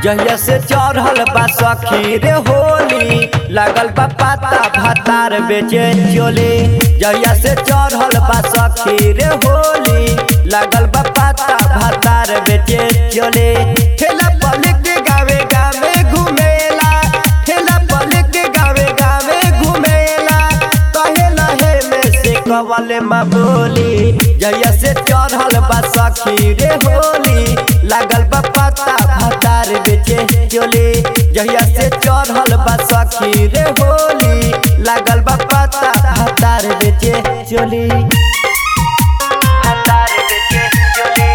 जहिया से चढ़ल बा सखी रे होली लागल बा पाता भातार बेचे चोली जहिया से चढ़ल बा सखी रे होली लागल बा पाता भातार बेचे चोली ठेला पल के गावे गावे घुमेला ठेला पल के गावे गावे घुमेला कहे लहे में से कवले मा बोली जहिया से चढ़ल बा सखी रे होली लागल बा पाता भातार बेचे चोली जहिया से चढ़ल बा सखी रे होली लागल बा पाता भातार बेचे चोली भातार बेचे चोली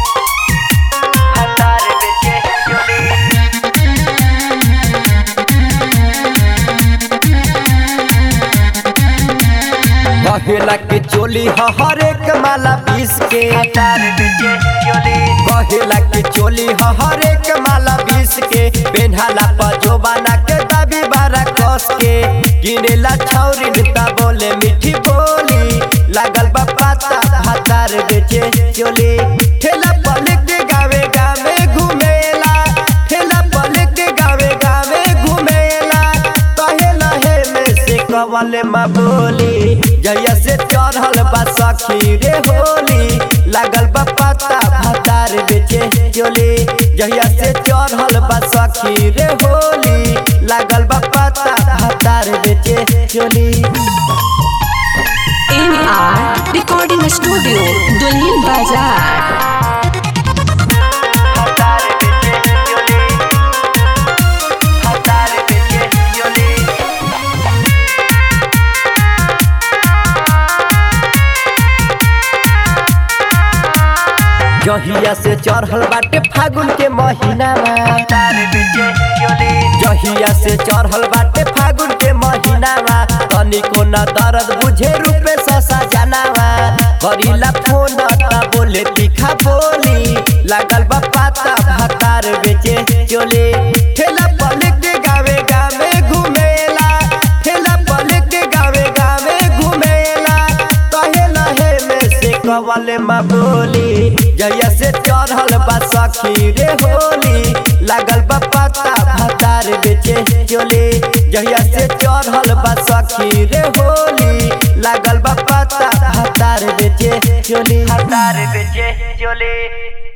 भातार बेचे चोली कहेला के चोली ह हरेक माला पीस के कहेला के चोली ह हरेक माला पीस के पेन्हाला पजोबाना के दाबी बारा कस के गिनेला छौरी ता बोले मीठी बोली लागल बा पाता भातार बेचे चोली ठेला पल के गावे गावे घुमेला ठेला पल के गावे गावे घुमेला कहे लहे में से कवले मा बोली जहिया से चढ़ल बा सखी रे होली लागल बा पाता भातार बेचे चोली जहिया से चढ़ल बा सखी रे होली लागल बा पाता भातार बेचे चोली M R recording studio Dulhin Bazar भातार बेचे चोली भातार बेचे चोली जहिया से चढ़ल बाटे फागुन के महीना जहिया से चढ़ल बाटे फागुन के महीना तनिको न दर्द बुझे रूपे ससा जनावा करीला फोन ता बोले तीखा बोली लागल बा पाता भातार बेचे चोले ठेला पल के गावे गावे घुमेला ठेला पल के गावे गावे घुमेला कहे लहे में से कवले मा बोली जहिया से चढ़ल बा सखी रे होली लागल बा पाता भातार बेचे चोली जहिया से चढ़ल बा सखी रे होली लागल बा पाता भातार बेचे चोली भातार बेचे चोली